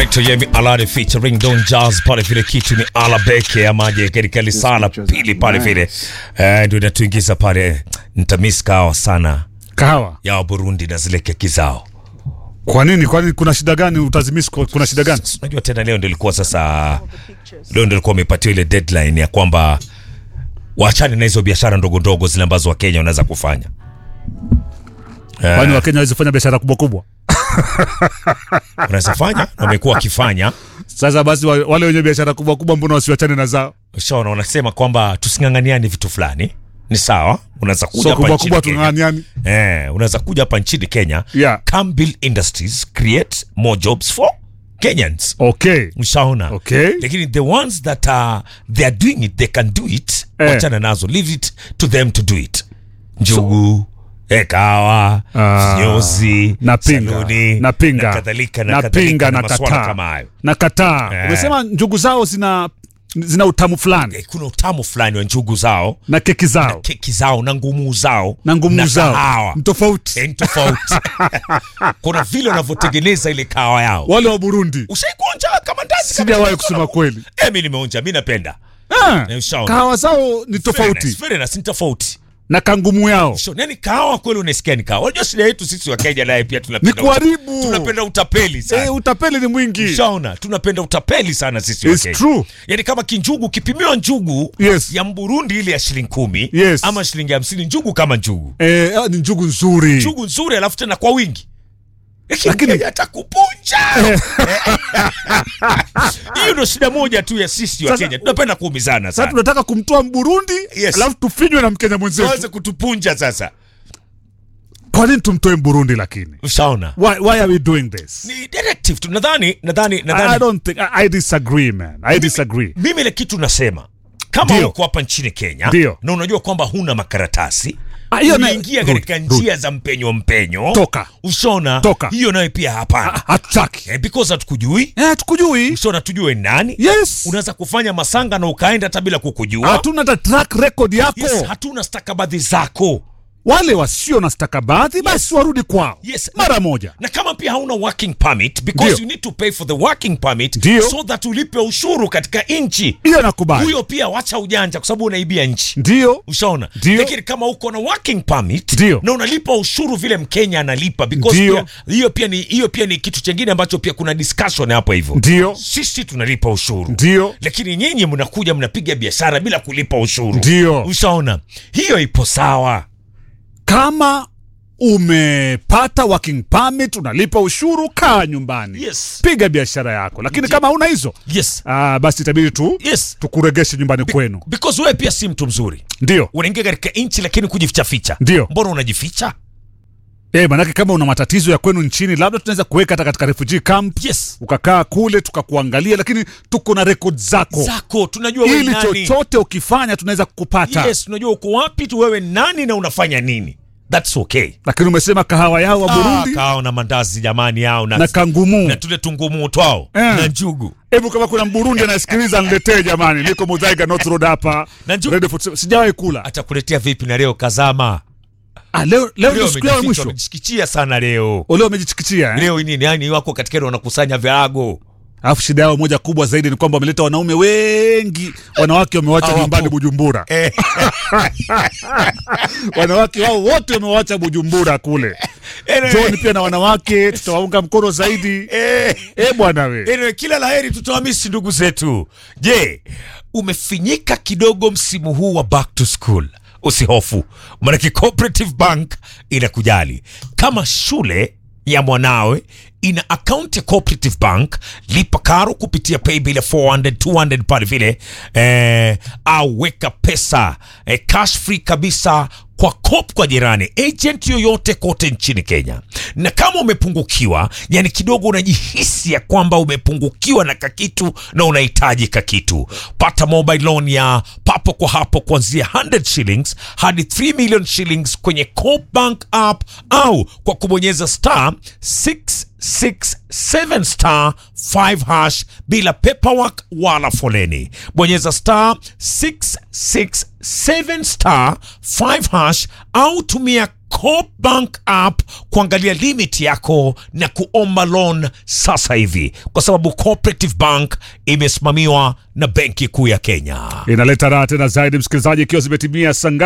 Inaitwa Yemi Alade featuring Don Jazz pale vile, kitu ni ala beke amaje katika lisala pili pale vile, eh, ndio inatuingiza pale. Nitamiss kahawa sana Kahawa. ya Burundi na zile keki zao. Kwa nini? Kwani kuna shida gani? Utazimisi kuna shida gani? Unajua tena leo ndio ilikuwa sasa, leo ndio ilikuwa umepatiwa ile deadline ya kwamba waachane na hizo biashara ndogo ndogo zile ambazo Wakenya wanaweza kufanya. Kwani Wakenya hawezi fanya biashara kubwa kubwa? Wanaweza fanya na wamekuwa wakifanya Sasa basi wa- wale wenye biashara kubwa kubwa mbona wasiwachane na zao? Ushaona, wanasema kwamba tusing'ang'aniane vitu fulani. Ni sawa, unaweza kuja So hapa kubwa nchini kubwa Kenya. tung'ang'aniani. Eh, unaweza kuja hapa nchini Kenya. Yeah. Come build industries, create more jobs for Kenyans. Okay. Ushaona? Okay. Lakini the ones that are they are doing it, they can do it. Eh. Wachana nazo. Leave it to them to do it. Njugu, eh, kahawa, Ah, nyozi, Napinga. saluni, Napinga. na kadhalika na Napinga kadhalika na na masuala kataa. kama hayo. Na kataa. Eh. Umesema njugu zao zina zina utamu fulani Eh, kuna utamu fulani wa njugu zao, na keki zao keki zao na ngumu zao na ngumu zao kahawa. ni tofauti. Eh, ni tofauti. kuna vile wanavyotengeneza ile kahawa yao. Wale wa Burundi Ushaikuonja kama ndazi? kama sijawahi ndazi? kusema kweli. Eh, mimi nimeonja, mimi napenda. Ah, Eh, ushaona. kahawa zao ni Very tofauti nice, very nice, ni tofauti. na kangumu yao So, yani kahawa kweli unasikia ni kahawa. Unajua shida yetu sisi wa Kenya naye pia ni tunapenda kuharibu. tunapenda utapeli sana. Eh, utapeli ni mwingi. Ushaona, tunapenda utapeli sana sisi wa It's Kenya. true. Yaani kama kinjugu kipimiwa njugu Yes. ya Mburundi ile ya shilingi kumi Yes. ama shilingi hamsini njugu kama njugu Eh, ah, ni njugu nzuri. njugu nzuri, alafu tena kwa wingi, lakini Lakini- Mkenya atakupunja. Hiyo ndio shida moja tu ya sisi wa Sasa- Kenya, tunapenda kuumizana Sasa sana, tunataka kumtoa Mburundi Yes. alafu tufinywe na Mkenya waweze mwenzetu. kutupunja sasa. Kwa nini tumtoe Mburundi lakini? Ushaona, Why, why are we doing this? ni directive tu. Nadhani nadhani I, I nadhani don't think I, I disagree man. I disagree. mimi ile kitu nasema kama Ndio. uko hapa nchini Kenya Ndio. na unajua kwamba huna makaratasi Ah, hiyo na- unaingia Rudi, katika rudi. njia za mpenyo mpenyo, Toka. Ushona Toka. hiyo nayo pia hapana, Ah, Hatutaki. eh, because hatukujui. Eh, tukujui. Ushona tujue ni nani. Yes. Unaweza kufanya masanga na ukaenda hata bila kukujua. Hatuna hata track record yako. Yes, hatuna stakabadhi zako. Wale wasio na stakabadhi basi warudi kwao. Yes. Mara moja. na kama pia hauna working permit because Ndio. you need to pay for the working permit Ndio. so that ulipe ushuru katika nchi Hiyo nakubali. huyo pia wacha ujanja kwa sababu unaibia nchi Ndio. ushaona Ndio. lakini kama uko na working permit Ndio. na unalipa ushuru vile mkenya analipa because Ndio. pia hiyo pia ni hiyo pia ni kitu chengine ambacho pia kuna discussion hapo hivyo Ndio. sisi tunalipa ushuru Ndio. lakini nyinyi mnakuja mnapiga biashara bila kulipa ushuru Ndio. ushaona hiyo ipo sawa Kama umepata working permit unalipa ushuru, kaa nyumbani. Yes. Piga biashara yako. Lakini Ndio. kama huna hizo, yes ah, basi itabidi tu yes tukuregeshe nyumbani kwenu. because wewe pia si mtu mzuri Ndio. unaingia katika nchi lakini kujifichaficha Ndio. mbona unajificha Eh, manake kama una matatizo ya kwenu nchini, labda tunaweza kuweka hata katika refugee camp, yes ukakaa kule tukakuangalia, lakini tuko na record zako, zako tunajua wewe ili nani chochote ukifanya tunaweza kukupata. yes tunajua uko wapi tu wewe nani na unafanya nini that's okay Lakini umesema kahawa yao wa ah, Burundi kao na mandazi jamani yao na, na kangumu. na tule tungumu twao Eh. na njugu Hebu kama kuna Mburundi anasikiliza niletee jamani, niko Mudhaiga North Road hapa. Na nju- Radio Food- Sijawahi kula. atakuletea vipi na leo kazama Ah, leo leo ndio leo siku yao ya amejificha mwisho. amejichikichia sana leo Leo wamejichikichia eh? leo nini yani wako katika ile wanakusanya virago Alafu shida yao moja kubwa zaidi ni kwamba wameleta wanaume wengi, wanawake wamewacha Hawapo. nyumbani Bujumbura. Eh. Wanawake wao wote wamewacha Bujumbura kule. Anyway, John pia na wanawake tutawaunga mkono zaidi. eh. Eh bwana we. Anyway, kila laheri tutawamisi ndugu zetu. Je, umefinyika kidogo msimu huu wa back to school? Usihofu, maanake Cooperative Bank inakujali. Kama shule ya mwanawe ina akaunti ya Cooperative Bank, lipa karo kupitia paybill ya 400 200 pale vile eh, au weka pesa eh, cash free kabisa kwa kop kwa jirani agent yoyote kote nchini Kenya. Na kama umepungukiwa, yani kidogo unajihisi ya kwamba umepungukiwa na kakitu na unahitaji kakitu, pata mobile loan ya papo kwa hapo kuanzia 100 shillings hadi 3 million shillings kwenye Coop Bank app au kwa kubonyeza star 667 star 5 hash bila paperwork wala foleni. Bonyeza star 667 7 star 5 hash au tumia Coop Bank app kuangalia limit yako na kuomba loan sasa hivi, kwa sababu Cooperative Bank imesimamiwa na Benki Kuu ya Kenya. Inaleta raha tena zaidi, msikilizaji, ikiwa zimetimia saa ngapi?